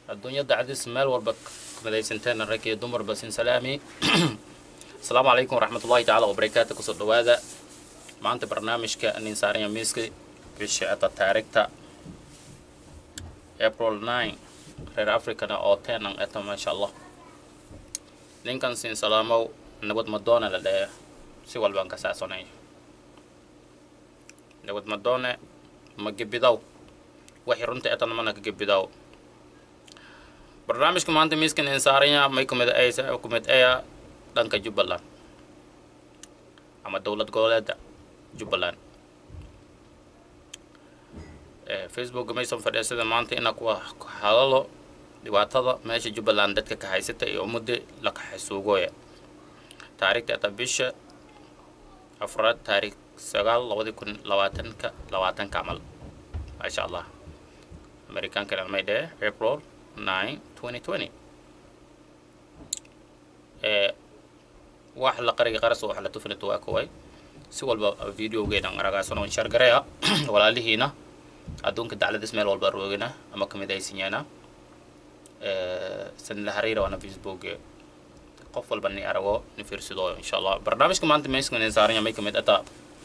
adduunyada cadis meel walba madaysanteena rag iyo dumarba sin salaami asalaamu calaykum waraxmatullahi tacaala wabarakaatu kusoo dhawaada maanta barnaamijka nin saaranya miiska bisha ata taarigta april 9 reer africana oo tenan eta maasha allah ninkan sin salaamow nabad madoone la dhee si walbaan ka saasonay nabad madoone ma gebidaw waxay runta etana mana ka gebidaw barnaamijka maanta miiskan insaaranya may kumid aysa kumid aya dhanka jubbaland ama dowlad goboleeda jubbaland facebook maysan fadhiisada maanta ina ku hadalo dhibaatada meesha jubbaland dadka ka haysata iyo ummadda la kaxasuugooya taariikhda ata bisha afraad taariikh sagaal labadi kun labaatanka labaatanka camal maasha allah amerikaankana may dhee april 9 2020 ee wax la qariga qaras wax la tufinata waa koway si walba videogeena aragaasano share gareya walaalihiina adduunka dacladis meel walba roogina ama kamid aysinyaana san la xiriira waana facebook qof walba ni arago ni fiirsado insha allah barnaamijka maanta meeskan ni saaranya may kamid ataa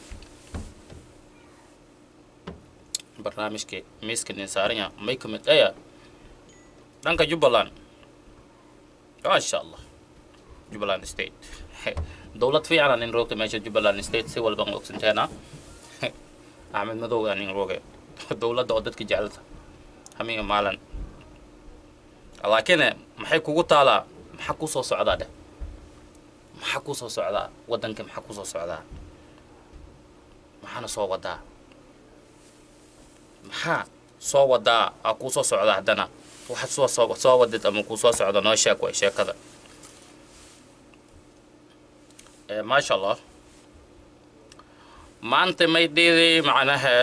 barnaamijka meeskan ni saaranya may kamid aya dhanka jubbaland maasha allah jubbaland state dowlad fiican nin roogta meesha jubbaland state si walba ogsanteena axmed madow nin rooge dowladda oo dadka jecelta hamiga maalan laakiin maxay kugu taalaa maxaa ku soo socdaa dheh maxaa ku soo socdaa waddanka maxaa ku soo socdaa maxaana soo wadaa maxaa soo wadaa aa kuu soo socdaa haddana waxaad soo soo soo wadid ama kuu soo socda noo sheeg way sheekada maasha allah maanta may dhiiday macnaha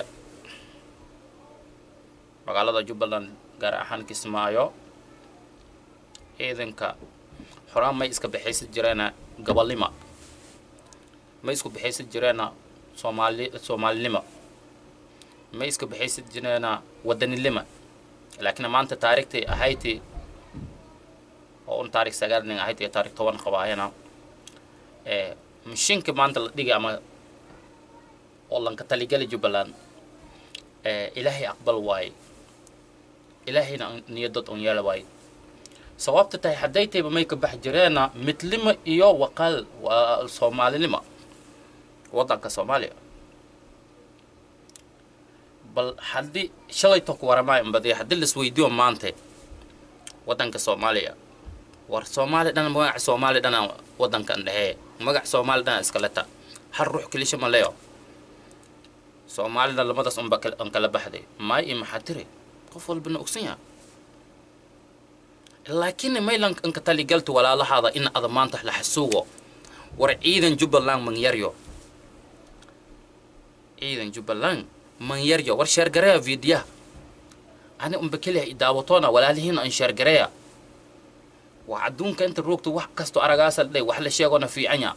magaalada jubbaland gaar ahaan kismaayo ciidanka horaan may iska baxaysan jireena gobolnimo may isku baxaysan jireena soomaali soomaalinimo may iska baxaysan jireena waddanilimo laakiin maanta taariikhtii ahayti oo un taarikh sagaal nin ahayd iyo taarikh toban qabaayana ee mashiinka maanta la dhigay ama oo lanka taligali jubbaland ee ilaahay aqbal waaye ilaahayna niyadad un yeela waaye sababta tahay hadday tayba may ka bax jireena midlimo iyo waqaal waa soomaalinimo waddanka soomaaliya bal haddii shalayto ku waramaay badiya haddii laisweydiiyo maanta waddanka soomaaliya war soomaali dhan magaca soomaali dhana waddankan dhehee magac soomaali dhana iskaleta hal ruux kelisha ma leyo soomaalina lamadaas unba an kala baxday maay iyo maxaa tiri qof walbana ogsan yaha laakiin maylan anka taligalta walaalahaada in ada maanta la xasuugo war ciidan jubbaland manyaryo ciidan jubbaland manyaryo war sheergareya vidiyaha ani unba keliya idaawatoona walaalihiina an sheergareya waa adduunka inta roogta wax kasto aragaasa dhay wax la sheegona fiicanya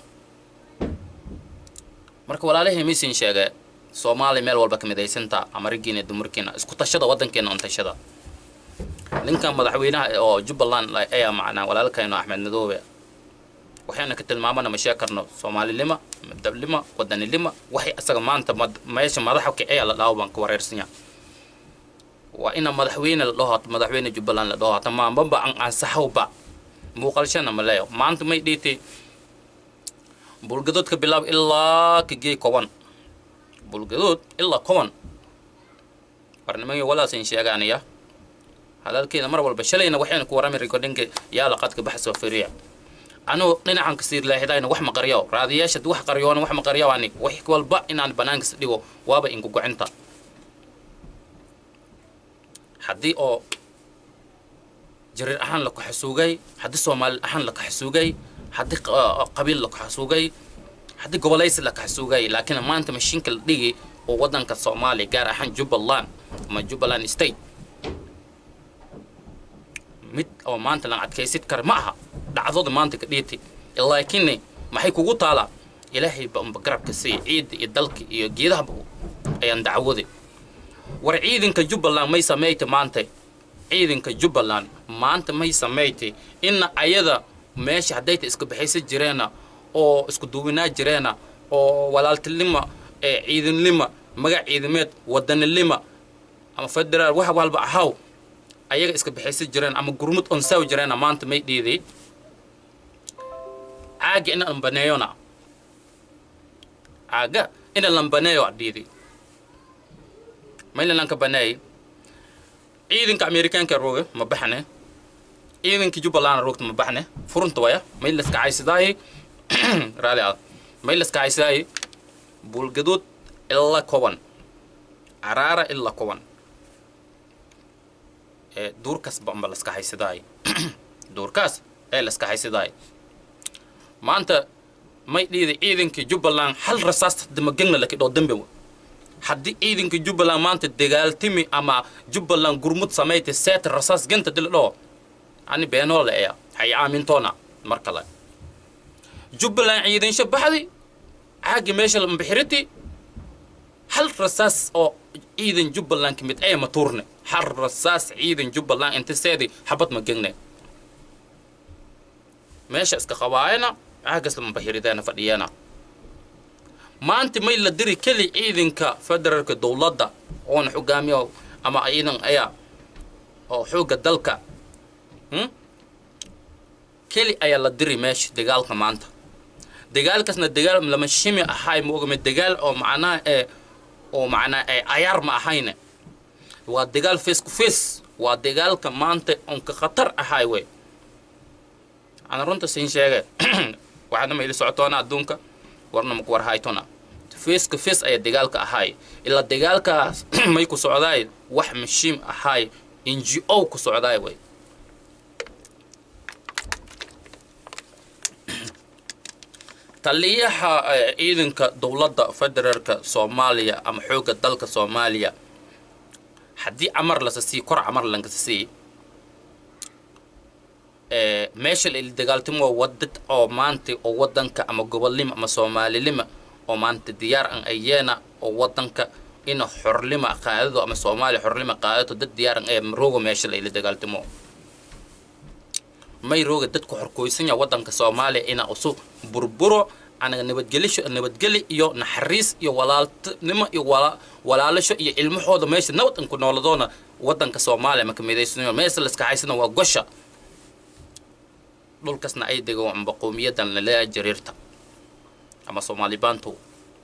marka walaalihii misin sheege soomaaliya meel walba kamidaysantaa ama raggiina dumarkiina isku tashada waddankeena un tashada ninkan madaxweynaha oo jubbaland ayaa macnaa walaalkayno axmed madoobe waxayna ka tilmaamana ma shee karno soomaalilima madablima wadanilima waxay asaga maanta meesha madaxa kicaya la dhaawo baan ka wareersanya waa ina madaxweyne la dhaho madaxweyne jubbaland la dhaho hata maambaba an ansaxowba muuqalshana ma leeyo maanta may dhiitay bulgadoodka bilaab ilaa ka geey koban bulgadood ilaa koban barnimanyo walaasin sheegaanaya hadalkeeda mar walba shalayna waxayna ku warami recordinka yaala qadka baxsoo firiya anuu dhinacan ka siir leexidayna wax ma qaryo raadiyaasha wax qaryoona wax ma qaryo ani wax walba inaan banaanka dhigo waaba inku gocinta haddii oo jarir ahaan la kaxasuugay haddii soomaali ahaan la kaxasuugay haddii qabiil la kaxasuugay haddii gobolaysi la kaxasuugay laakiin maanta mashiinka la dhigi oo waddanka soomaaliya gaar ahaan jubbaland ama jubbaland state mid oo maanta lan adkaysid kara ma aha dhacdooda maanta ka dhiitay laakiin maxay kugu taalaa ilaahay ba unba garabka siiya ciidda iyo dalka iyo geedahaba ayaan dacwooday war ciidanka jubbaland may sameeyta maanta ciidanka jubbaland maanta may samayti ina ayada meesha haddayta iska baxaysa jireena oo isku duubinaa jireena oo walaaltinima ee ciidanlima magac ciidameed wadanilima ama federaal wax walba ahaw ayaga iska baxaysa jireen ama gurmud onsaw jireena maanta may dhiiday caaga ina lambaneeyona caaga ina lambaneeyo dhiiday mayna lanka baneey ciidanka amerikaanka rooga ma baxne ciidanka jubbaland roogta ma baxne furunta waya may laska caysadaaye raali ah may laska caysadaaye buulgaduud ila koban caraara ila koban ee duurkaas bamba laska haysadaaye duurkaas ee laska haysadaaye maanta may dhiida ciidanka jubbaland hal rasaas damagegna lakidhoo dambe haddii ciidanka jubbaland maanta dagaaltimi ama jubbaland gurmud samayta seeta rasaas ganta dildhoo ani beenoola eya hay aamintoona mar kale jubbaland ciidansho baxdi caagi meesha lambixiriti hal rasaas oo ciidan jubbaland ka mid ee ma tuurne hal rasaas ciidan jubbaland inta seedi xabad ma gegne meesha iska qabaayana caagas lambixirideena fadhiyeena maanta may la diri keli ciidanka federaalka dowladda oona xogaamiyo ama ciidan ayaa oo xoogga dalka keli ayaa la diri meesha dagaalka maanta dagaalkaasna dagaal lama shimi ahay ma ogame dagaal oo macnaha ee oo macnaa ee ayaar ma ahayne waa dagaal face to face waa dagaalka maanta onka khatar ahay wey ana runta siin sheege waxaadna ma ili socotoona adduunka warna maku war haytona face to face ayaa dagaalka ahay ilaa dagaalkaas may ku socdaay wax mashiim ahay n g o ku socdaay wey taliyaha ciidanka dowladda federaalka soomaaliya ama xoogga dalka soomaaliya haddii camar lasa sii kor camar lankasa sii meesha la ili dagaaltimo wadad oo maanta oo wadanka ama gobolnimo ama soomaalilima oo maanta diyaar an ayeena oo wadanka ina xorlima qaadado ama soomaaliya xorlima qaadato dad diyaar an ee rooga meesha la ili dagaaltimo may rooga dadku xorkoysanya wadanka soomaaliya ina usu burburo anaga nabadgelisho nabadgeli iyo naxariis iyo walaaltinimo iyo walaalasho iyo ilmahooda meesha nabad an ku nooladoona wadanka soomaaliya maka midaysnayo meesha laska haysana waa gosha dhulkasna ay dego amba qowmiyadan lalea jariirta ama soomaali bantu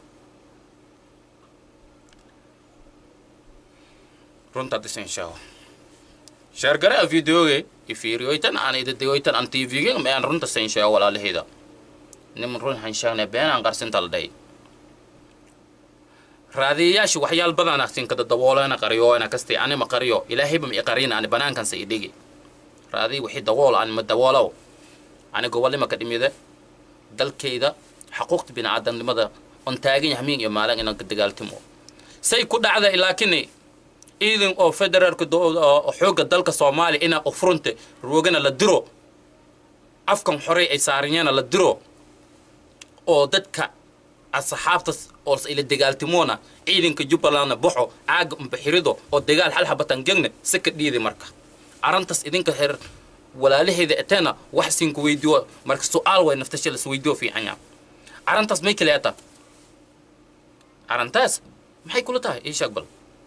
runta disinshaho sheergare a videoge ifiriyoytan aan idadegoytan aan tvge ma aan runta sinshaho walaalaheeda niman run hanshagne beenaan qarsinta la dhahay raadiyayaasha waxyaal badan sinkada dabooleena qariyooena kasti anima qariyo ilaahayba ma iqarina ani banaankansa idhigi raadiy wixii dabool ani ma daboolow ani gobolnima ka dhimide dalkayda xaquuqta bini'aadamnimada on taagan yahay miin iyo maalin inaan ka dagaaltimo say ku dhacda laakini ciidan oo federaalka xoogga dalka soomaaliya inaa ufrunte roogana la diro afkan horey ay saaranyana la diro oo dadka asxaabtas oo ila dagaaltimoona ciidanka jubbalandna baxo caaga umbaxirido oo dagaal hal habatan gegne si ka dhiidi marka arrintaas idinka her walaalaheeda eteena wax sinku weydiyo marka su-aal way naftasha las weydiyo fiicanya arrintaas may kale ata arrintaas maxay kula tahay ii sheeg bal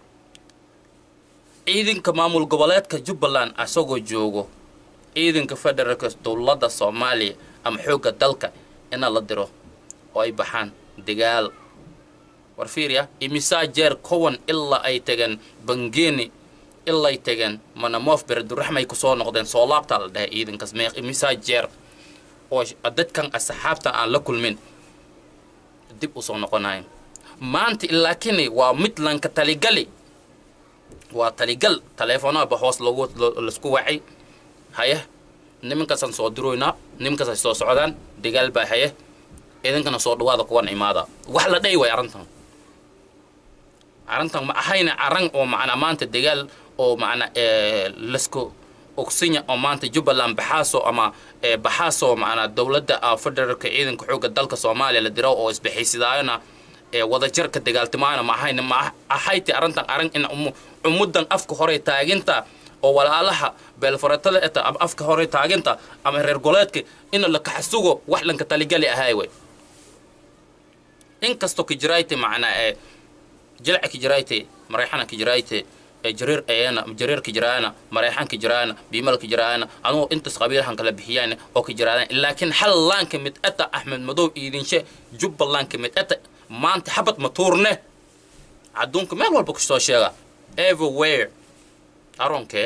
ciidanka maamul goboleedka jubbaland asagoo joogo ciidanka federaalka dowladda soomaaliya ama xoogga dalka ina la diro oo ay baxaan dagaal war fiiriya imisaa jeer kowan ilaa ay tageen bangeeni ilay tageen manamoof bereduraxmay kusoo noqdeen soo laabtaa la dhahay ciidankaas meeq imisaa jeer oo dadkan asxaabta aan la kulmin dib usoo noqonayn maanta ilaakini waa mid lanka taligali waa taligal taleefonaha ba hoos logu laisku wacay haye nimankaasaan soo diroynaa nimankaas ay soo socdaan dagaal baa haye idinkana soo dhawaada kuwan imaada wax la dhayi way arrintan arrintan ma ahayna arran oo macnaa maanta dagaal oo macnaa lasku ogsinya oo maanta jubbaland baxaaso ama baxaaso macnaa dowladda federaalka ciidanka xoogga dalka soomaaliya la diro oo isbixaysidaayona wadajirka dagaaltimaana ma ahayna ma ahayti arrintan arrin in umuddan afka hore taaginta oo walaalaha beelfaratada eta ama afka hore taaginta ama reer goleedka ina la kaxsugo wax lanka taligali ahay way inkastoo kijirayte macnaa ee jilca kijirayte marayxana kijirayte ee jareer ayana jareer kijiraana marayxan kijiraana biimal kijiraana anugu intas qabiilhan kala bixiyaan oo kijiraana laakiin hal laanka mid ata axmed madow iidinshe jubbalandka mid ata maanta xabad ma tuurne adduunka meel walba kusoo sheega everywhere aronkee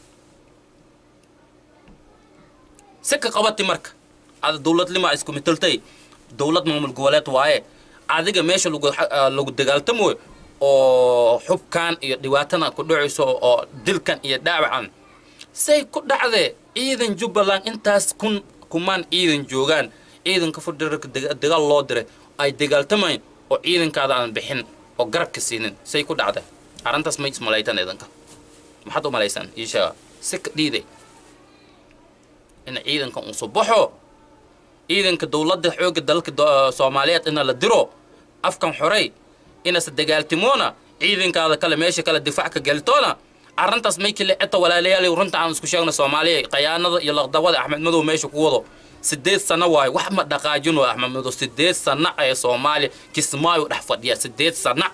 si ka qabati marka ada dowladnima isku mitaltay dowlad maamul goboleed waaye adiga meesha lagu lagu dagaaltamo oo xubkan iyo dhibaatana ku dhacayso oo dilkan iyo dhaawacan say ku dhacdee ciidan jubbaland intaas kun kumaan ciidan joogaan ciidanka federaalka dagaal loo diray ay dagaaltamayn oo ciidankaada aan bixin oo garabka siinin say ku dhacda arrintaas may ismalaytan idanka maxaad u malaysaan ii sheega si ka dhiiday in ciidanka uu subaxo ciidanka dowladda xoogga dalka soomaaliyeed ina la diro afkan xorey inase dagaaltimoona ciidankaada kale meesha kale difaac ka gelitoona arrintaas may kale eta walaalayaal runta aan isku sheegna soomaaliya qayaanada iyo laqdawada axmed madow meesha ku wado sideed sano waayo wax ma dhaqaajino axmed madow sideed sana ee soomaaliya kismaayo dhex fadhiya sideed sana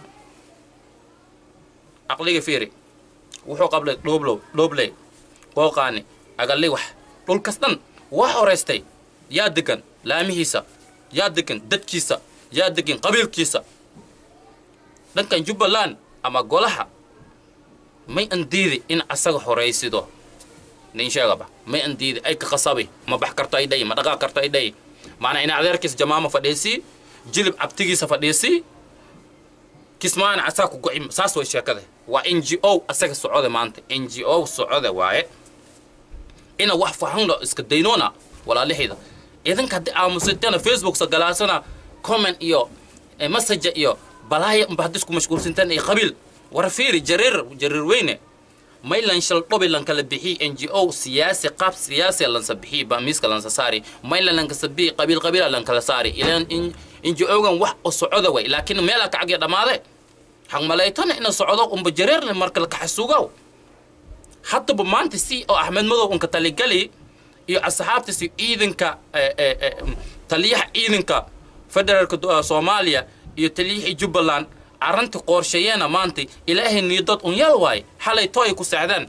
aqliga fiiri wuxuu qablay dhooblow dhoobley qooqaani agalli wax dhulkas dhan waa horeystay yaa degan laamihiisa yaa degan dadkiisa yaa degan qabiilkiisa dhankan jubbaland ama golaha may an diidi in asaga horaysido nin sheegaba may an diidi ay ka qasabi ma bax karto ay dhayi ma dhaqaaq karto ay dhayi maanaa ina adeerkiisa jamaama fadhiisii jilib cabtigiisa fadhiisii kismaana asaa ku goci saas way sheekada waa n g o asaga socode maanta n g o socode waaye ina wax fahanlo iska daynoona walaalahayda idinka haddii aamusatana facebook sagalaasana comment iyo message iyo balaaya unba haddii isku mashquulsantaan iyo qabiil war fiiri jareer jareer weyne maylan shal dhobi lankala bixi n g o siyaasi qaab siyaasi lansa bixi ba miiska lansa saari maylan lankasa bixi qabiil qabiila lankala saari ilaan n g o gan wax u socoda way laakiin meelaa kacagya dhammaade hangmalaytana ina socdo unba jareerle marka la kaxasugow haddaba maanta si oo axmed madow unka taligali iyo asxaabtiisi ciidanka taliyaha ciidanka federaalka soomaaliya iyo taliyihii jubbaland arrinta qorsheeyeena maanta ilaahay niidad un yal waay xalay to ay ku seexdeen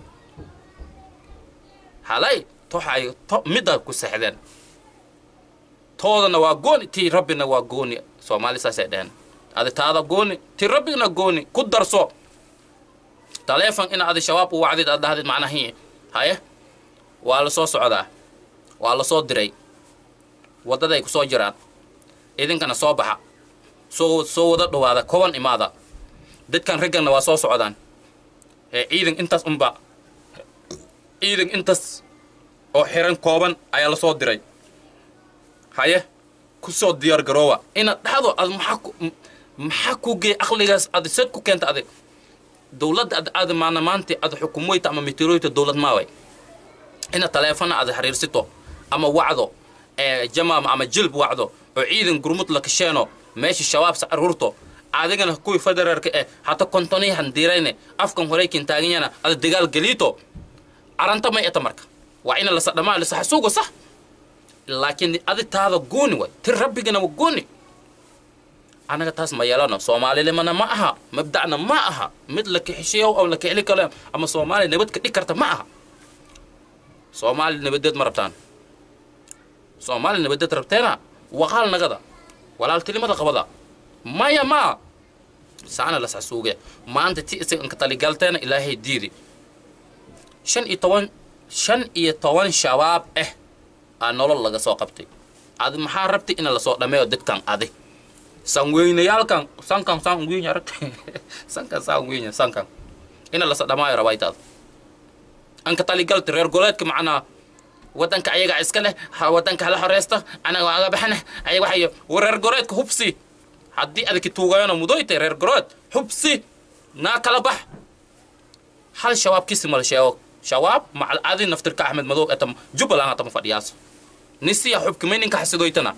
halay toxay to midda ku seexdeen toodana waa gooni tii rabbina waa gooni soomaali saasay dheheen adi taada gooni tii rabbina gooni ku darso taleefon in adi shabaab u wacdid aad dhahdid macnahi haye waa la soo socdaa waa la soo diray waddaday ku soo jiraan idinkana soo baxa soo soo wada dhawaada koban imaada dadkan ragganna waa soo socdaan ee ciidan intaas unba ciidan intaas oo xiran kooban ayaa la soo diray haye ku soo diyaar garoowa inaad dhahdo ad maxaa ku maxaa ku geey aqligaas ad sad ku keenta adig dowladda ad aad maana maanta ad xukumoyta ama meteoroyta dowlad maaway ina taleefana aad xiriirsito ama wacdo ee jamaam ama jilb wacdo oo ciidan gurmud la kasheeno meesha shabaab sa aruurto adigana kuwii federaalka eh hata kontoni handirayne afkan horeykin taaganyana ada dagaal geliito aranta may eta marka waa ina lasa dhamaa lasa xasuugo sax laakiin adi taada gooni way ti rabbigana wa gooni anaga taas ma yeelano soomaalinimana ma aha mabdacna ma aha mid la kixishiyo oo la kixli kale ama soomaaliya nabad ka dhig karta ma aha soomaali nabadeed ma rabtaan soomaali nabadeed rabteena waqaal nagada walaaltinimada qabada maya ma saana las xasuuge maanta ti isaganka taligalteena ilaahay diidi shan iyo toban shan iyo toban shabaab ah aa nolol laga soo qabtay adi maxaa rabtay ina lasoo dhameeyo dadkan adi sanweynayaalkan sankan san weyn aragta sankan san weyn sankan ina lasa dhamaayo rabaytaada anka taligalta reer goleedka macnaa wadanka ayaga iska leh wadanka hala horeysta anaga waaga baxana ayaga waxayo reer goleedka hubsi haddii adaki tuugayano mudoyta reer goleed hubsi naa kala bax hal shabaab kisi mal sheego shabaab macal adi naftirka axmed madow etam jubbaland atama fadhiyaas nisiya xubkimay ninka xasidoytana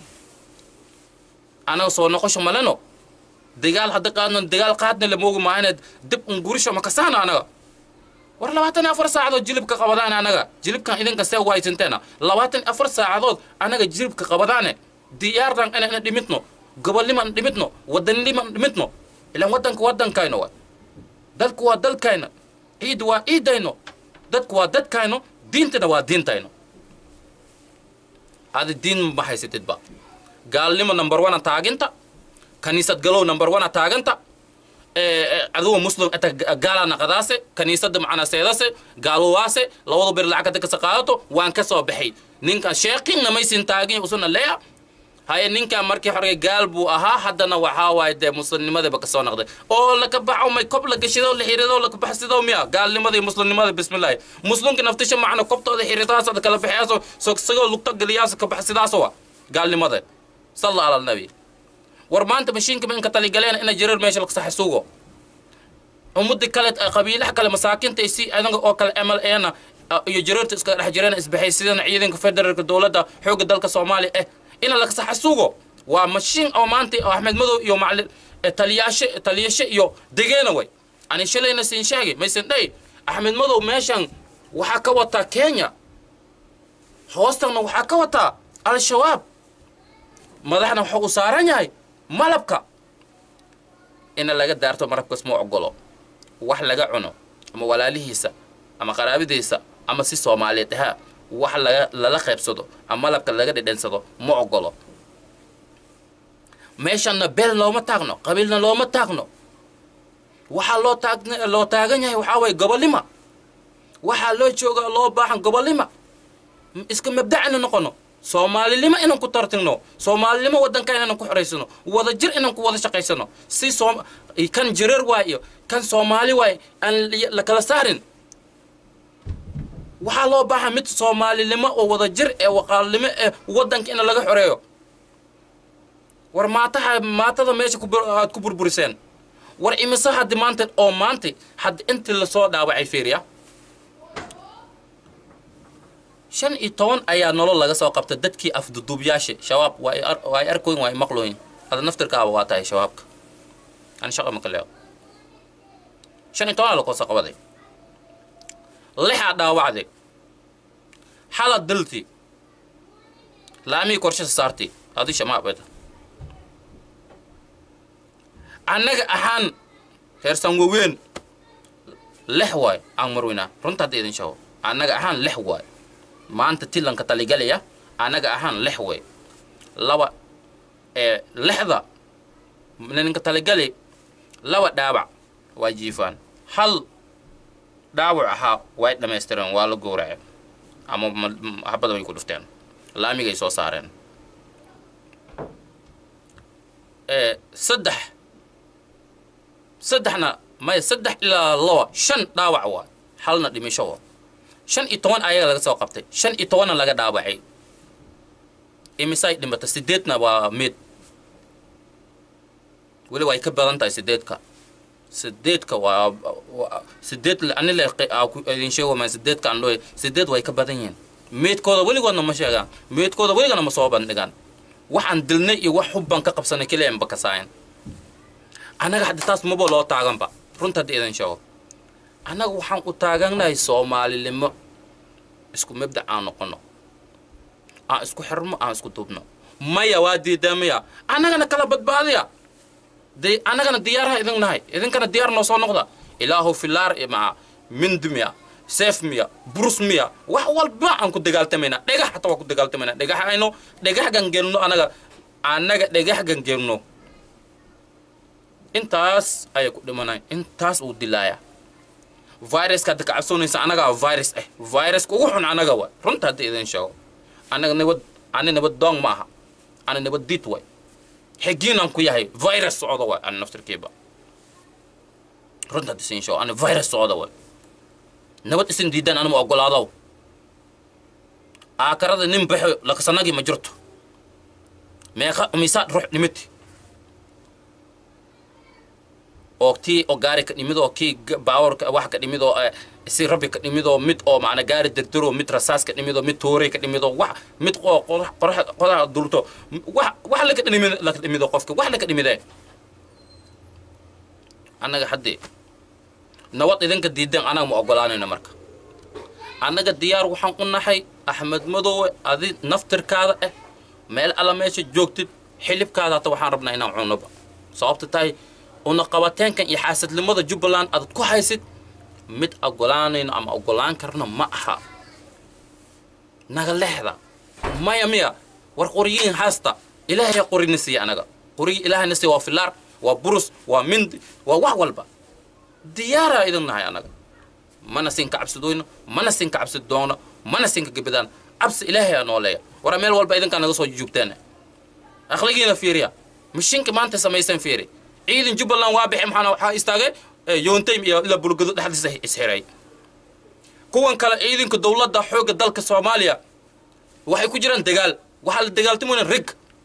anaga soo noqosho maleno dagaal hadda qaadno dagaal qaadna la moogi maahane dib un gurisho makasaano anaga war labaatan iyo afar saacadood jilibka qabadaan anaga jilibkan idinka see waysanteena labaatan iyo afar saacadood anaga jilibka qabadaane diyaardan inayna dhimitno gobolnimaan dhimitno wadannimaan dhimitno ilaan wadanka wadankayno wa dalku waa dalkayna ciid waa ciidayno dadku waa dadkayno diintana waa diintayno adi diin ma haysatidba gaalnimo number one taaginta kaniisad galow number one taaganta adugu muslim ata gaala naqadaase kaniisada macna seedase gaalowaase labada bir lacag ka qaadato waan ka soo baxay ninka sheeqinna maysin taagin usuna leeya haye ninkan markii hore gaal buu ahaa haddana waxaa waaye dee muslimnimadaba ka soo noqday oo laka baxo may kob la gashido la xirido laka baxsido miya gaalnimada iyo muslimnimada bismillahi muslimka naftisha macna kobtooda xiridaas kala baxayaaso sogsagoo lugta geliyaas ka baxsidaas wa gaalnimada salla ala nabi war maanta mashiinka minka taligaleen ina jirar meesha laka saxasuugo ummadii kale qabiilaha kale masaakinta si adaga oo kale ml na iyo jirarta iska dhex jireen isbahaysidana ciidanka federaalka dowladda xoogga dalka soomaaliya eh ina laga saxasuugo waa mashiin oo maanta oo axmed madow iyo macalin taliyaashe taliyashe iyo degeena way ani shalayna siin sheegay maysan dhayn axmed madow meeshan waxaa ka wataa kenya hoostanna waxaa ka wataa al-shabaab madaxna wuxuu u saaran yahay malabka ina laga daarto marabkas ma ogolo wax laga cuno ama walaalihiisa ama qaraabadiisa ama si soomaaliyeed ahaa wax laga lala qaybsado ama malabka laga dhedhensado ma ogolo meeshanna beel looma taagno qabiilna looma taagno waxaa loo taag loo taagan yahay waxaa waye gobolnima waxaa loo jooga loo baahan gobolnima iska mabdacina noqono soomaalinimo inaan ku tartigno soomaalinimo wadanka inaan ku xoraysano wada jir inaan ku wada shaqaysano si soom kan jirar waay iyo kan soomaali waay aan la kala saarin waxaa loo baahan mid soomaalinimo oo wada jir ee waqaalnimo ee wadanka in laga xoreeyo war maataha maatada meesha aad ku burburiseen war imise haddi maanta oo maanta haddi intii lasoo dhaawacay fiiriya shan iyo toban ayaa nolol laga soo qabta dadkii afduduubyaasha shabaab waa ay arkoyn waa ay maqlooyin hada naftirkaaba waa tahay shabaabka ani shaqa maka leedo shan iyo tobanaa lakoo soo qabaday lixaa dhaawacday xala dilti laamihii korshasa saarti adi shamaabeda annaga ahaan heersan waweyn lex waay aan marweynaa runta hadda idin shago annaga ahaan lex waay maanta tilanka taligalaya annaga ahaan lex way laba ee lexda ninka taligali laba dhaawac waa jiifaan hal dhaawac ahaa way dhammaystireen waa la gowraceen ama habada way ku dhufteen laamigay soo saareen saddex saddexna maya saddex ilaa laba shan dhaawac waa halna dhimisho waa shan iyo toban ayaga laga soo qabtay shan iyo tobanna laga dhaawacay imisay dhimata sideedna waa mid weli way ka badan tahay sideedka sideedka waa sideed ani le idin sheego ma sideedka aan loo sideed way ka badan yihiin meedkooda weligoodna ma sheegaan meedkooda weligana ma soo bandhigaan waxaan dilnay iyo wax hubban ka qabsanay keliya ba kasaayan annaga hadda taas maba loo taaganba runta hadda idin sheego annaga waxaan u taagannahay soomaalinimo isku mabdac aan noqono aan isku xirmo aan isku duubno maya waa diidaa maya annagana kala badbaadiya de annagana diyaaraha idin nahay idinkana diyaar noo soo noqda ilaahu filaar maa mindi miya seef miya burus miya wax walba aan ku dagaaltamayna dhagax hataa waa ku dagaaltamayna dhagax ayno dhagax gangelno annaga annaga dhagax gangelno intaas ayay ku dhimanay intaas uu dilaaya viruska hadda ka cabsoonaysa annagaa virus ah viruska ugu xun annaga waay runta hadda idin sheego annaga nabad ani nabad doong ma aha ani nabad diid waay xigiinaan ku yahay virus socda waay ani naftirkiiba runta hadda isin sheego ani virus socda waay nabad isin diidaan anima ogolaadow aakarada nin baxo lakasanagii ma jirto meeqa misaad ruux dhimiti oo tii oo gaari ka dhimid oo kii baawarka wax ka dhimid oo si rabbi ka dhimid oo mid oo macna gaari degdero mid rasaas ka dhimid oo mid toorey ka dhimid oo wax mid oo qorax qodaha dulto wax wax la ka dhimid la ka dhimid qofka wax la ka dhimidee annaga haddii nabad idinka diideen anaga ma ogolaanayno marka annaga diyaar waxaan u nahay axmed madoowe adi naftirkaada ah meel alla meesha joogtid xilibkaada hata waxaan rabnaa inaan cunoba sababta tahay una qabateenkan iyo xaasadnimada jubbaland aad ku haysid mid ogolaanayno ama ogolaan karno ma aha naga lexda maya miya war qoriyiin haasta ilaahay qorina siiya anaga qoriyi ilaahayna siiya waa filaar waa burus waa mindi waa wax walba diyaaraa idin nahay anaga mana sinka cabsidoyno mana sinka cabsi doono mana sinka gebadaan cabsi ilaahay aa nooleeya wara meel walba idinkaa naga soo juugteen akhligiina fiiriya mashinka maanta samaysan fiiri ciidan jubbaland waa bixi maxaana waxaa istaagay yoontaym iyo ila bulgado dhexdiisa isxiray kuwan kale ciidanka dowladda xoogga dalka soomaaliya waxay ku jiraan dagaal waxaa la dagaaltamayna rig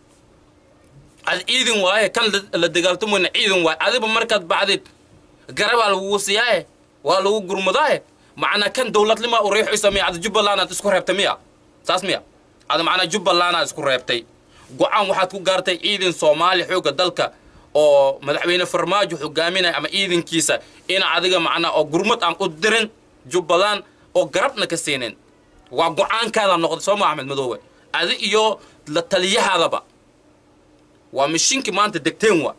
ad ciidan waaye kan la dagaaltamayna ciidan waaye adiba markaad bacdid garabaa lagugu siyaaye waa lagu gurmadaaye macnaa kan dowladnimaa u riixaysa miya ada jubbaland aad isku reebtay miya saas miya ada macnaa jubbaland aad isku reebtay go-aan waxaad ku gaartay ciidan soomaali xoogga dalka oo madaxweyne farmaajo hogaaminaya ama ciidankiisa ina adiga macnaa oo gurmad aan u dirin jubbaland oo garabna ka siinin waa go-aankaada noqday soo ma axmed madoowe adi iyo la taliyahaadaba waa mashiinkii maanta degteen waa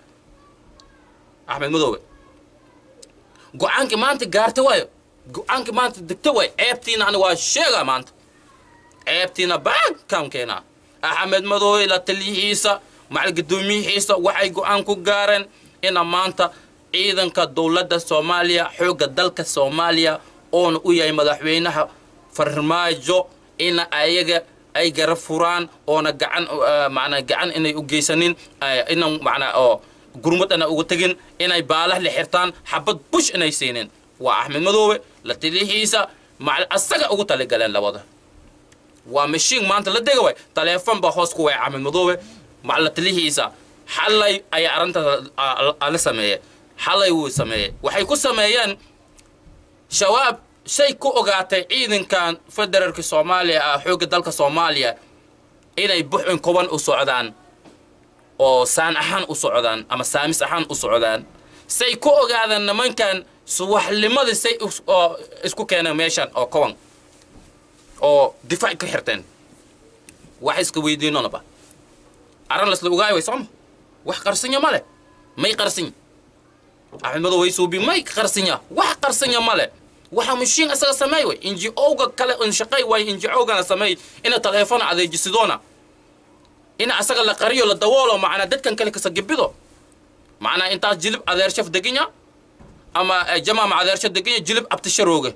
axmed madoowe go-aankii maanta gaarta waayo go-aankii maanta degta waayo ceebtiina ani waa sheegaa maanta ceebtiina baankaan keenaa axmed madoowe la taliyihiisa macal guddoomiyihiisa waxay go-aan ku gaareen ina maanta ciidanka dowladda soomaaliya xoogga dalka soomaaliya oona u yahay madaxweynaha farmaajo ina ayaga ay gara furaan oona gacan macnaa gacan inay u geysanin ina macnaa oo gurmad ana uga tegin inay baalah la xirtaan xabad bush inay siinin waa axmed madoobe la taliyihiisa macal asaga ugu taligaleen labada waa mashiin maanta la dega waay taleefon baa hoos ku waaya axmed madoobe macal la taliyihiisa xalay ayaa arrintaas la sameeyey xalay wuu sameeyey waxay ku sameeyeen shabaab shay ku ogaatay ciidankan federaalka soomaaliya ah xoogga dalka soomaaliya inay buxin koban u socdaan oo saan ahaan u socdaan ama saamis ahaan u socdaan say ku ogaadeen nimankan subaxnimadii say isku keeneen meeshan oo koban oo difaac ka xirteen wax iska weydiinonaba arran lasla ogaay way sooma wax qarsinya ma leh may qarsinya axmed madow way suubi may qarsinya wax qarsinya ma leh waxa mashiin asaga sameey way inji owga kale in shaqay way inji owgana sameey ina taleefon adeejisidona ina asaga la qariyo la dawoolo macnaa dadkan kale kasagibido macnaa intaas jilib adeershaf deginya ama jamaama adeersha deginya jilib abtisharooge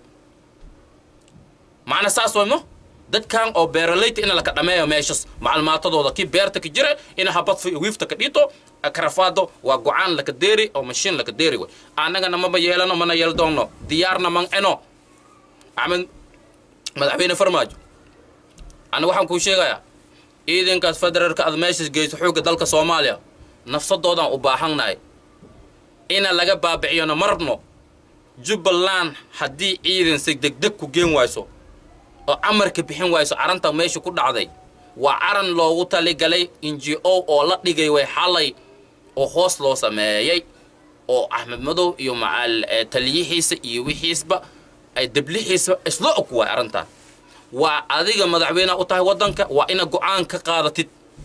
macnaa saas wayno dadkan oo beeralayta ina laka dhameeyo meeshas maclumaatadooda kii beerta ka jira ina habad wiifta ka dhito karafaado waa go-aan laka deeri oo mashiin laka deeri way annagana maba yeelano mana yeel doonno diyaarna man eno axmed madaxweyne farmaajo ani waxaan kuu sheegayaa ciidankaas federaalka aad meeshas geyso xoogga dalka soomaaliya nafsadoodaan u baahannahay ina laga baabiciyona ma rabno jubbaland haddii ciidan si degdeg ku geen wayso oo amarka bixin wayso caranta meesha ku dhacday waa caran loogu taligalay inji o oo la dhigay way xalay oo hoos loo sameeyey oo axmed madow iyo macal taliyihiisa iyo wixiisba ay deblihiisba isla og waay arrintan waa adiga madaxweyneha u tahay waddanka waa ina go-aan ka qaadatid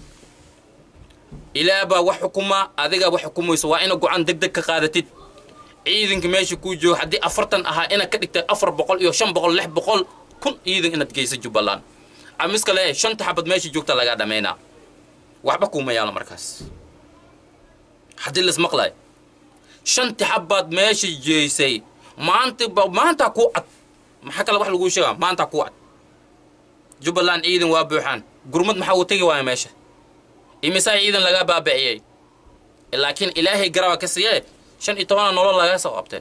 ilaah baa wax xukumaa adiga wax xukumayso waa ina go-aan deg deg ka qaadatid ciidanka meesha kuu jooga haddii afartan ahaa inaad ka dhigtay afar boqol iyo shan boqol lix boqol kun ciidan inaad geysa jubbaland amiska le shanta xabad meesha joogta lagaa dhamaynaa waxba kuuma yaalo markaas haddii laismaqlayo shanti xabbaad meesha jeysay maanta maantaa kuu cad maxaa kale wax laguu sheegaa maantaa kuu cad jubbaland ciidan waa buuxaan gurmad maxaa uu tegi waaya meesha imisaa ciidan lagaa baabiciyey laakiin ilaahay garaba ka siiyee shan iyo tobana nolol laga soo qabtay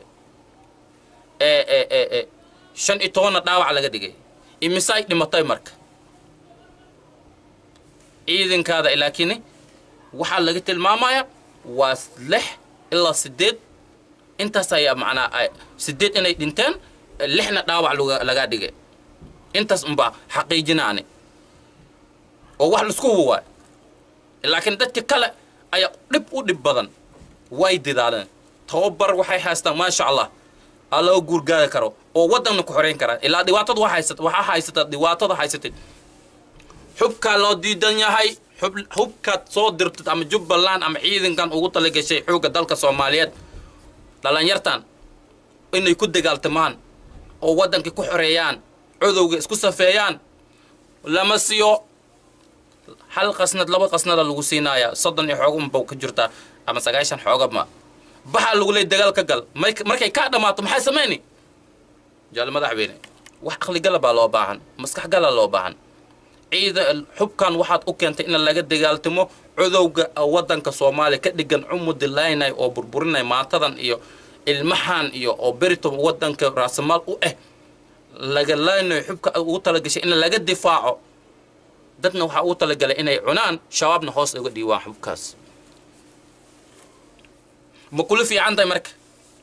ee shan iyo tobanna dhaawac laga dhigay imisaay dhimatay marka ciidankaada laakiin waxaa laga tilmaamaya waa lix ilaa sideed intaas ayaa macnaa sideed inay dhinteen lixna dhaawac lagaa dhigay intaas unbaa xaqiijinaani oo wax laisku hubo waay laakiin dadka kale ayaa dhib u dhib badan way didaaleen tababar waxay haystaan maasha allah ha loo guurgaadi karo oo waddanna ku xoreyn kara ilaa dhibaatada waa haysata waxaa haysata dhibaatada haysatid xubkaa loo diidan yahay xub hubkaad soo dirtid ama jubbaland ama ciidankan ugu talagashay xoogga dalka soomaaliyeed dhalinyartan inay ku dagaaltamaan oo waddankii ku xoreeyaan codowga isku safeeyaan lama siiyo hal qasnad laba qasnada lagu siinaaya soddon iyo xooganba ka jirtaa ama sagaashan xoogaba baxaa lagu leey dagaal ka gal markay kaa dhammaato maxay samayni jaal madaxweyne wax aqligala baa loo baahan maskax gala loo baahan ciida xubkan waxaad u keentay in laga dagaaltamo codowga waddanka soomaaliya ka dhigan cumudilaynay oo burburinay maantadan iyo ilmahan iyo oo berito waddanka raasamaal u ah laga laynayo xubka ugu talagashay in laga difaaco dadna waxaa ugu talagalay inay cunaan shabaabna hoos uga dhiiwaan xubkaas ma kula fiican tahay marka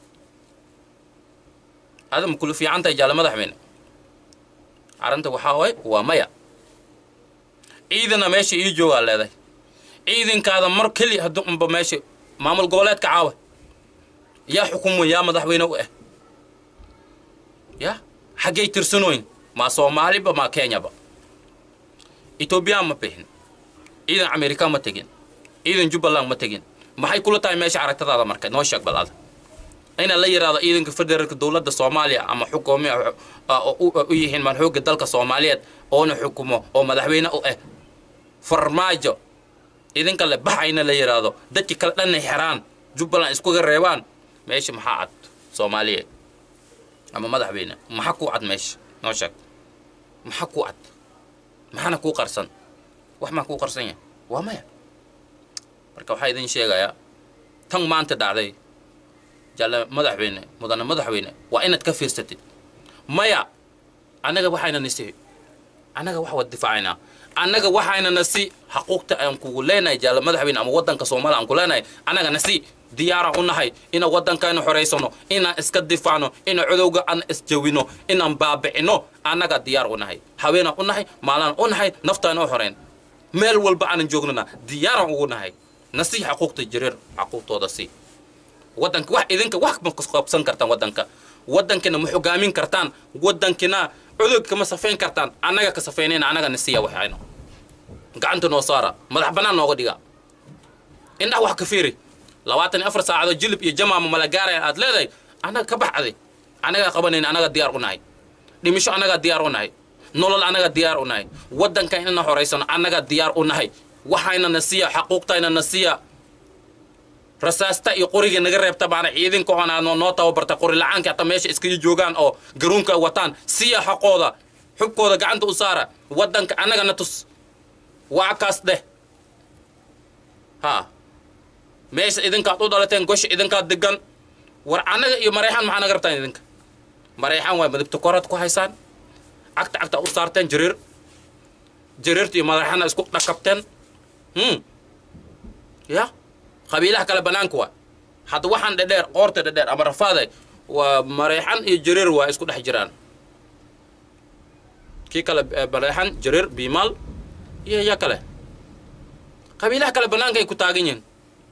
ada ma kula fiican tahay jaale madaxweyne arrinta waxaa waay waa maya ciidana meesha ii joogaa leedahay ciidankaada mar keli hadduu unba meesha maamul goboleedka caawa yaa xukumo yaa madaxweyne u ah ya xaggay tirsanooyin maa soomaaliba maa kenyaba etoobiyaan ma bixin ciidan amerika ma tegin ciidan jubbaland ma tegin maxay kula tahay meesha aragtadaada marka noo sheeg bal ada ina la yidhaahdo ciidanka federaalka dowladda soomaaliya ama xukuumiya u yihiin maan xoogga dalka soomaaliyeed oona xukumo oo madaxweyne u ah farmaajo idinka le baxayna la yidhaahdo dadki kale dhanna xeraan jubbaland iskuga reebaan meesha maxaa cad soomaaliyeed ama madaxweyne maxaa kuu cad meesha noo sheeg maxaa kuu cad maxaana kuu qarsan wax maa kuu qarsan yahay waa maya marka waxaa idin sheegayaa tan maanta dhacday jalle madaxweyne mudane madaxweyne waa inaad ka fiirsatid maya annaga waxayna nasi annaga wax wad difaacaynaa annaga waxayna nasi xaquuqta aan kugu leenahay jalle madaxweyne ama waddanka soomaaliya aan ku leenahay annaga nasi diyaaraan u nahay inaan waddankayna xoraysano inaan iska difaacno inaan codowga aan isjawino inaan baabicino annaga diyaar u nahay haweenaan u nahay maalaan u nahay naftayna u xoreyn meel walba aanan joognana diyaaraan ugu nahay nasi xaquuqta jireer xaquuqtooda si waddanka wax idinka wax ma qabsan kartaan waddanka waddankina ma xogaamin kartaan waddankina cudug kama safayn kartaan annaga ka safaynayna annaga nasiya waxayno gacanta noo saara madax bannaan nooga dhiga indhaha wax ka fiiri labaatan iyo afar saacadood jilib iyo jamaama mala gaaraya aad leedahay annaga ka baxday annagaa qabanayna annaga diyaar u nahay dhimisho annagaa diyaar u nahay nolol annaga diyaar u nahay waddanka inana horaysano annaga diyaar u nahay waxayna nasiya xaquuqtayna nasiya rasaasta iyo qoriga naga reebta baana ciidanka oona noo tababarta qori la-aanka hataa meesha iskaga joogaan oo garuunka wataan siya xaqooda xubkooda gacanta u saara waddanka annagana tus waa kaas dheh ha meesha idinkaad u dhalateen gosha idinkaad degan war annaga iyo marayxaan maxaa naga rabtaan idinka marayxaan waay madabta koraad ku haysaan cagta cagta u saarteen jariir jariirta iyo madaxana isku dhakabteen hmm ya qabiilaha kale banaanka waa hadda waxaan dhedheer qoorta dhedheer ama rafaaday waa marayxan iyo jariir waa isku dhex jiraan kii kale marayxan jariir biimaal iyo ya kale qabiilaha kale banaanka ay ku taagan yihiin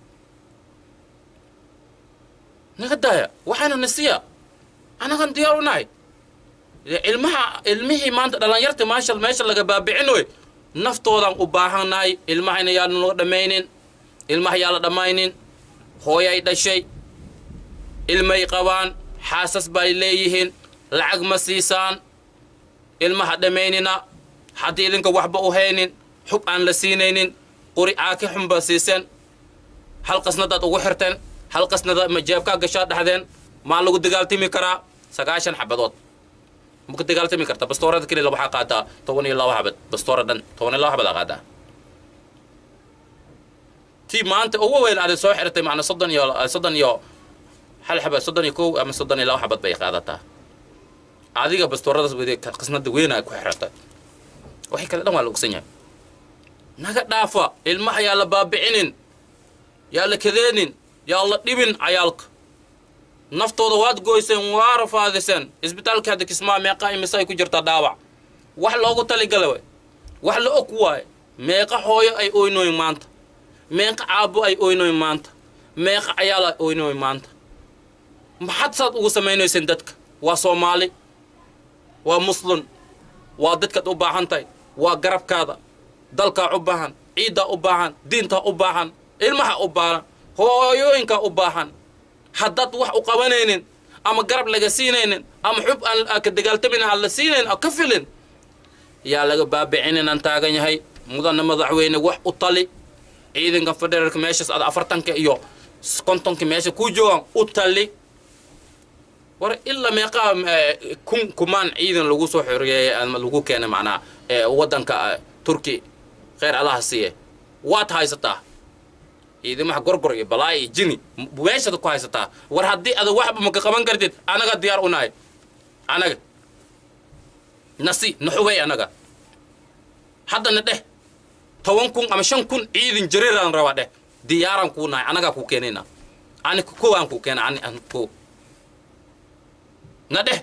naga daaya waxayna nasiya annagan diyaar u nahay ilmaha ilmihii maanta dhalinyarta maasha meesha laga baabicin wey naftoodan u baahannahay ilmahayna yaanu noo dhammaynin ilmaha yaa la dhammaynin hooyay dhashay ilmay qabaan xaasas bay leeyihiin lacag ma siisaan ilmaha dhammaynina haddii idinka waxba u haynin xub aan la siinaynin quri caaki xunba siiseen hal qasnadaad ugu xirteen hal qasnada ma jeebkaa gashaa dhaxdeen maa lagu dagaaltami karaa sagaashan xabadood ma ku dagaaltami karta bastoorada keliya waxaa qaataa toban iyo laba xabad bastoora dhan toban iyo laba xabad aa qaataa tii maanta ugu weyn aad soo xirtay macna soddon iyo soddon iyo hal xabad soddon iyo kow ama soddon iyo laba xabad bay qaadataa adiga bastooradaas wadi qasnada weynaa ku xirata waxay kale dhan waa la ogsan yahay naga dhaafa ilmaha yaa la baabicinin yaa la kadeenin yaa la dhibin cayaalka naftooda waad goyseen waa rafaadiseen isbitaalka hadda kismaa meeqa imise ay ku jirtaa dhaawac wax loogu taligala way wax la og waaye meeqa hooyo ay oynoyn maanta meeqa caabo ay oynoyn maanta meeqa cayaal ay oynoyn maanta maxaad saad ugu samaynayseen dadka waa soomaali waa muslim waa dadkaad u baahan tahay waa garabkaada dalkaa u baahan ciiddaa u baahan diintaa u baahan ilmaha u baahan hooyooyinkaa u baahan haddaad wax u qabanaynin ama garab laga siinaynin ama xub aan ka dagaaltamin aan la siinayn oo ka filin yaa laga baabicin inaan taagan yahay mudana madaxweyne wax u tali ciidanka federaalka meeshaas ada afartanka iyo kontonka meesha ku joogaan u tali war ilaa meeqaa kun kumaan ciidan lagu soo xoreeyey ama lagu keenay macnaha waddanka turki kheyr allaha siiye waad haysataa ciidamaha gorgor iyo balaa iyo jini meeshaad ku haysataa war haddii ada waxba maka qaban kartid anaga diyaar u nahay anaga nasi naxubay anaga haddana dheh toban kun ama shan kun ciidan jareeraan rabaa dheh diyaaraan kuu nahay anagaa kuu keenayna ani kowaan kuu keena ani an ko na dheh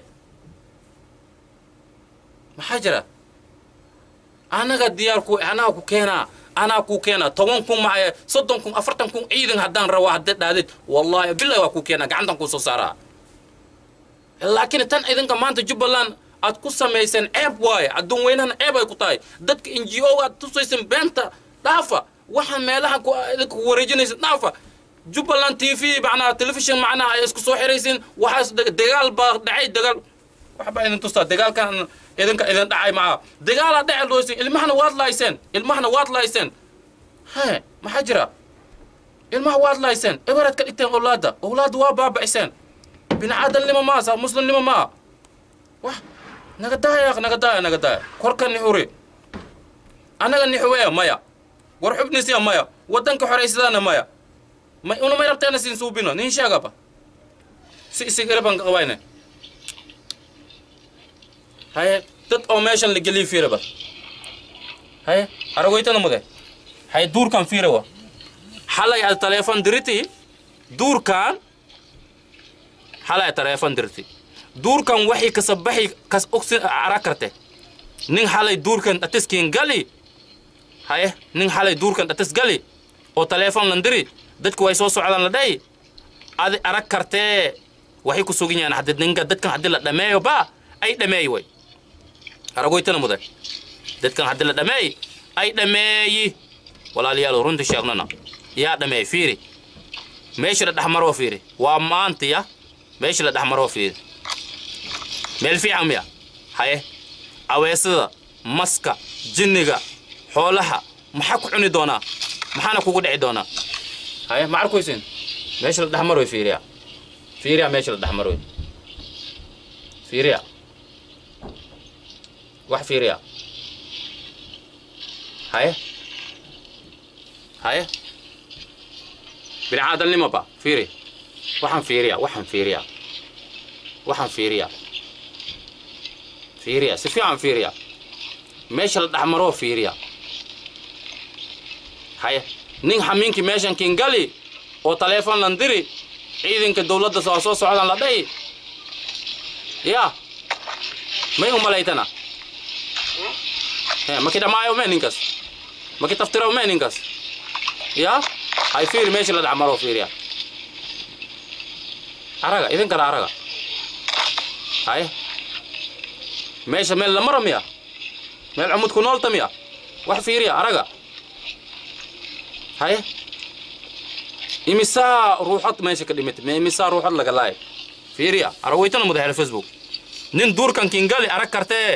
maxaa jira anaga diyaar ku anaa ku keenaa anaa kuu keenaa toban kun maxay soddon kun afartan kun ciidan haddaan rabaa haddaad dhaadid wallahi billahi waa kuu keenaa gacantan kuu soo saaraa laakiin tan idinka maanta jubbaland aad ku samayseen ceeb waaye adduun weynahana ceeb ay ku tahay dadka n g o aad tusayseen beenta dhaafa waxaan meelaha idinka ku wareejinaysa dhaafa jubbaland t v macnaha telefishon macnaha ay isku soo xiraysiin waxaas dagaal baa dhacay dagaal waxbaa idin tustaa dagaalkan idinka idin dhacay maca dagaalaa dhece loosin ilmahana waad laayseen ilmahana waad laayseen he maxaa jira ilmaha waad laayseen eberaad ka dhigteen owlaadda owlaadda waa baabaciseen binicaadamnimo maa saa muslimnimo maa wax naga daaya naga daaya naga daaya korka nixuri annaga nixuweya maya war xubnisiya maya waddanka xoraysadaana maya may una may rabteena siin suubino nin sheegaba si isigiraban qabayne haye dad oo meeshan la geliy fiiraba haye aragoytana mude haye duurkan fiirawa xalay al taleefon diriti duurkan xalay taleefon dirti duurkan waxay kasabaxi kas ogsi ara karte nin xalay duurkan atiskin gali haye nin xalay duurkan atis gali oo taleefon lan diri dadku way soo socdaan la dhayi adi arag kartee waxay ku sugan yahaan haddi ninka dadkan haddii la dhameeyo ba ay dhameeyi way aragoytana muday dadkan haddii la dhameey ay dhameeyi walaalayaal runta sheegnana yaa dhameey fiiri meesha la dhexmaroo fiiri waa maantiya meesha la dhexmaroo fiiri meel fiican miya haye aweesada maska jinniga xoolaha maxaa ku cuni doonaa maxaana kugu dhici doonaa haye ma arkoysin meesha la dhexmaroy fiiriya fiiriya meesha la dhexmaroy fiiriya wax fiiriya haye haye binicaadamnimo ba fiiri waxaan fiiriya waxaan fiiriya waxaan fiiriya fiiriya si fiican fiiriya meesha la dhexmaroo fiiriya haye nin xamiinkii meeshan kingali oo taleefon lan diri ciidanka dawladda soo soo socdaan la dhahi ya may u malaytana maki dhamaayo me ninkas maki taftiraw me ninkas ya hay fiiri meesha la dhexmaroo fiiriya araga idinkana araga haye meesha meel la maro miya meel cumud ku noolta miya wax fiiriya araga haye imisaa ruuxad meesha ka dhimata me imisaa ruuxad laga laay fiiriya aragweytana madaxeele facebook nin duurkan kingali arag kartee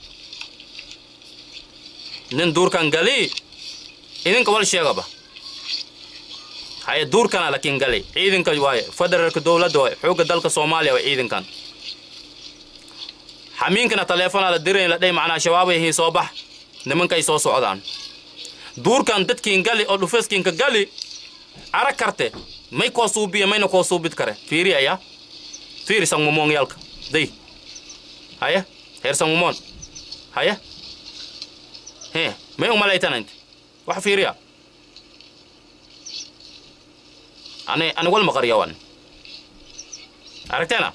nin duurkan gali idinka wal sheegaba haye duurkana la kingali ciidanka waaye federaalka dowladda waaye xoogga dalka soomaaliya waa ciidankan xamiinkana taleefonaa la dirayn la dhahay macnaa shabaabay hii soo bax nimankay soo socdaan duurkan dadkiin gali oo dhufeskiinka gali arag karte may koo suubiya mayna koo suubid kare fiiri aya fiiri sangmumoon yalka day haya heer sangmumoon haya he may umalaytanant wax fiiriya ani ani wal maqaryawan aragteena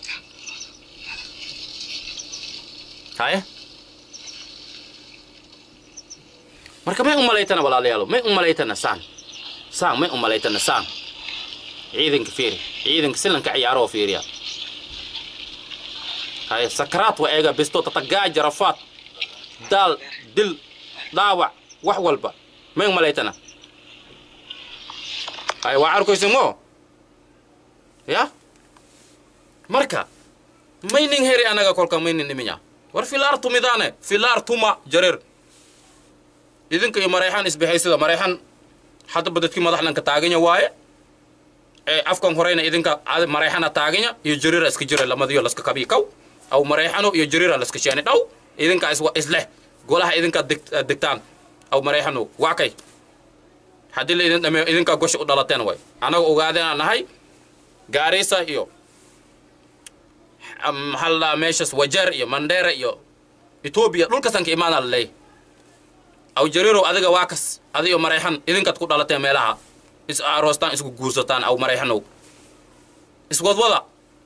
haya marka may umalaytana walaalayaalo may umalaytana saan saan may umalaytana saan ciidanka fiiri ciidanka silanka ciyaaroo fiiriya hay sakaraat waa eega bisto tatagaaja rafaad daal dil dhaawac wax walba may malaytana hay waa arkaysa mo ya marka maynin heri anaga kolka maynin iminya war filaar tumidaane filaar tuma jareer idinka iyo marayxan isbahaysada marayxan haddaba dadkii madaxdanka taaganya waaye ee afkan horeyna idinka ad- marayxana taaganya iyo jariira iska jira lamadiyo laska kabii kaw aw marayxano iyo jariira laska sheeni dhaw idinka iswa isleh golaha idinka deg- degtaan aw marayxano waa kay haddii la idin dhameeyo idinka gosha u dhalateen way anaga ogaadeen aan nahay gaarisa iyo am- maxaa la dhahaa meeshas wajeer iyo mandheera iyo etoobiya dhulkasan ka imaanaa la leeyahy aw jariirow adiga waa kas adiyo marayxan idinkaad ku dhalateen meelaha is aroostaan isku guursataan aw marayxanow iswadwada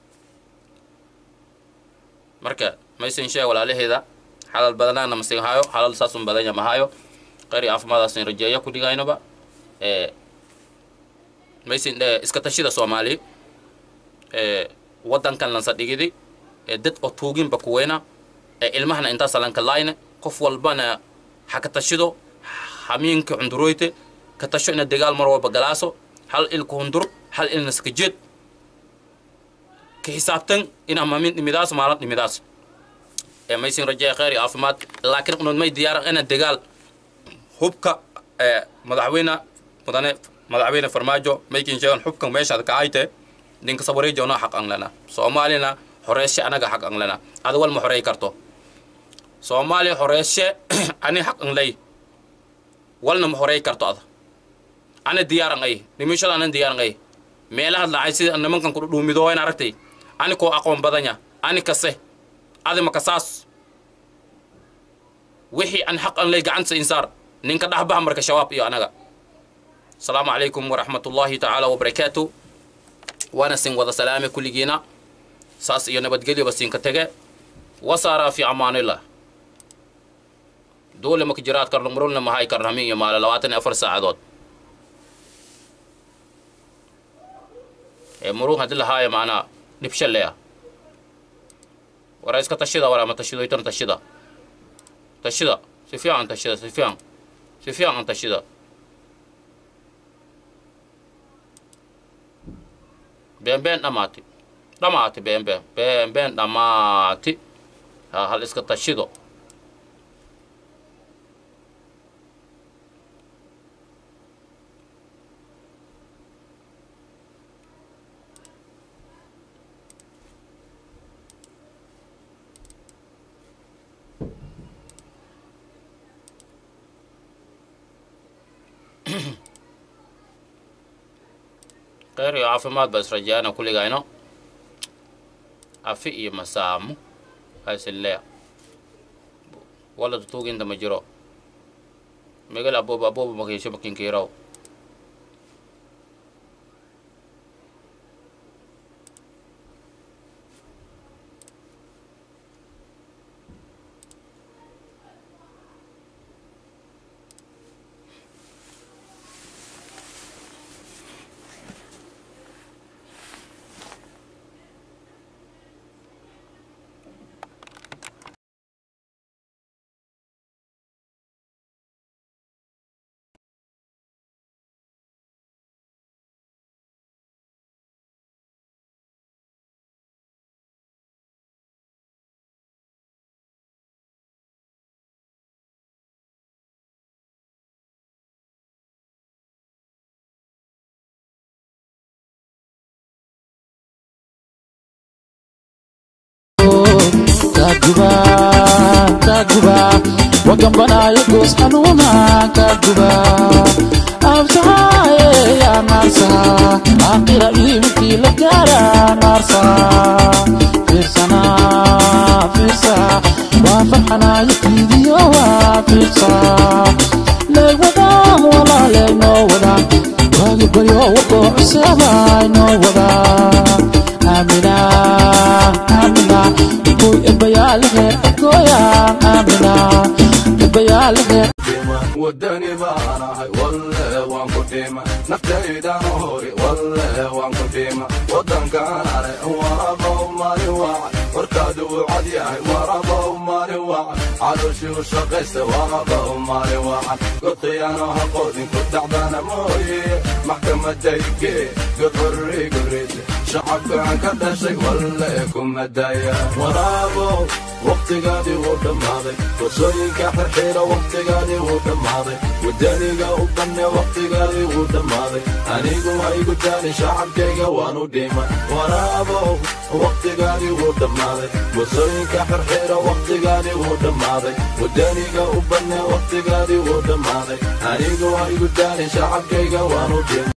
marka maysin sheeg walaalaheeda xalal badanaana masin hayo xalal saasun badanya mahayo qeyr iyo caafimaadaasin rajeeya ku dhigaynaba ee maysin dhe iska tashida soomaali ee waddankan lansa dhigidi ee dad oo tuuginba kuweyna ee ilmahana intaasa lanka layne qof walbana ha ka tashido hamiinka cunduroyte ka tasho ina dagaal mar walba galaaso hal ilka hundur hal ilna skajeed ka xisaabtan ina mamin dhimidaas maalin dhimidaas ee maysin rajeeya kheyr iyo caafimaad laakiin unad may diyaaran ina dagaal hubka ee madaxweyne mudane madaxweyne farmaajo maykin sheegan xubkan meeshaad ka ayte ninka sabareejona xaq an lena soomaalina horeeshe anaga xaq an lena ada wal ma horey karto soomaaliya horeeshe ani xaq an ley walna ma horey karto ada ana diyaaran ay nimishada anan diyaaran ay meelaha lacay sida nimankan kudhuumido in aragtay ani koo aqoon badanya ani kase adi makasaas wixii an xaq an ley gacanta insaar ninka dhaxbaha marka shabaab iyo anaga asalaamu calaykum waraxmat ullaahi tacaala wabarakaatu waana sin wada salaame kulligiina saas iyo nabadgelyaba siinka tege wasaaraa fi amaanillah dole maka jiraad karno murulna mahay karno hamin iyo maale labaatan iyo afar saacadood ee murug haddii lahaayo macnaa dhibsho leya wara iska tashida wara ma tashidoytan tashida tashida si fiican tashida si fiican si fiican tashida been been dhamaati dhamaati been been been been dhamaati ha hal iska tashido kheyr iyo caafimaad baa israjaana kulligayno afi iyo masaamu asilea wala tutuginta ma jiro megal aboba aboba makiisho makinkiraw kaguba kaguba wagambanayo goos xanuuna kaguba absahaye ya naarsaha aakhira iimkii la gaara naarsaha fiirsana fiirsa waa farxanayo fiidiyo waa fiirsa leeg wadaan walaaleeg noo wadaan waagi baryo waqoo cuseebay noo wadaan amina amina koy ebayaalehe koya amina ebayaalehe wadani baanahay walle waan ku dhima naftaydan hori walle waan ku dhima wadankaanale warabow maalin wacan warkaadu wuu cad yahay warabow maalin wacan calooshii u shaqaysta warabow maalin wacan godqiyaano haqoodin ku dhacdana mooye maxkamadayge godhorri gurreysa shacabkaan ka dhashay walle kuma daya waraabow waqtigaadii wuu dhammaaday fursooyinka xirxiira waqtigaadii wuu dhammaaday wadaniga u banne waqtigaadii wuu dhammaaday anigu ha igu daalin shacabkayga waanu dhimay waraabow waqtigaadii wuu dhammaaday fursooyinka xirxiira waqtigaadii wuu dhammaaday wadaniga u banne waqtigaadii wuu dhammaaday anigu ha igu daalin shacabkayga waanu dhimay